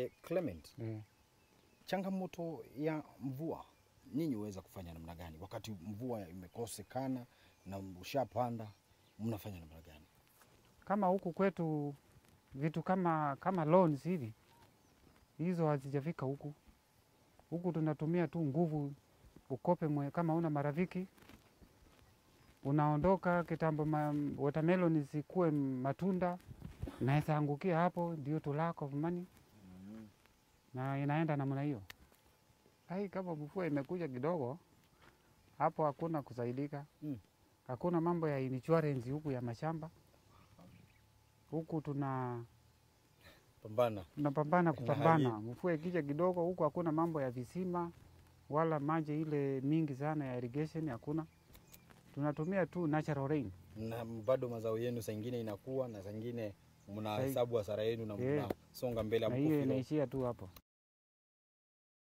Eh, Clement, eh. changamoto ya mvua ninyi huweza kufanya namna gani wakati mvua imekosekana na ushapanda, mnafanya namna gani? Kama huku kwetu vitu kama kama loans hivi hizo hazijafika huku. Huku tunatumia tu nguvu, ukope mwe, kama una marafiki unaondoka kitambo, ma, watermelon zikuwe matunda, naweza angukia hapo, ndio to lack of money, na inaenda namna hiyo. Ai, kama mvua imekuja kidogo hapo, hakuna kusaidika Mm. hakuna mambo ya insurance huku ya mashamba huku tuna Pambana. tunapambana Na kupambana. hali- Mvua ikija kidogo huku hakuna mambo ya visima wala maji ile mingi sana ya irrigation hakuna, tunatumia tu natural rain. na bado mazao yenu saa ingine inakuwa na saa ingine mnahesabu hasara yenu na Eh. mnasonga mbele na hamkufi hiyo roho. inaishia tu hapo.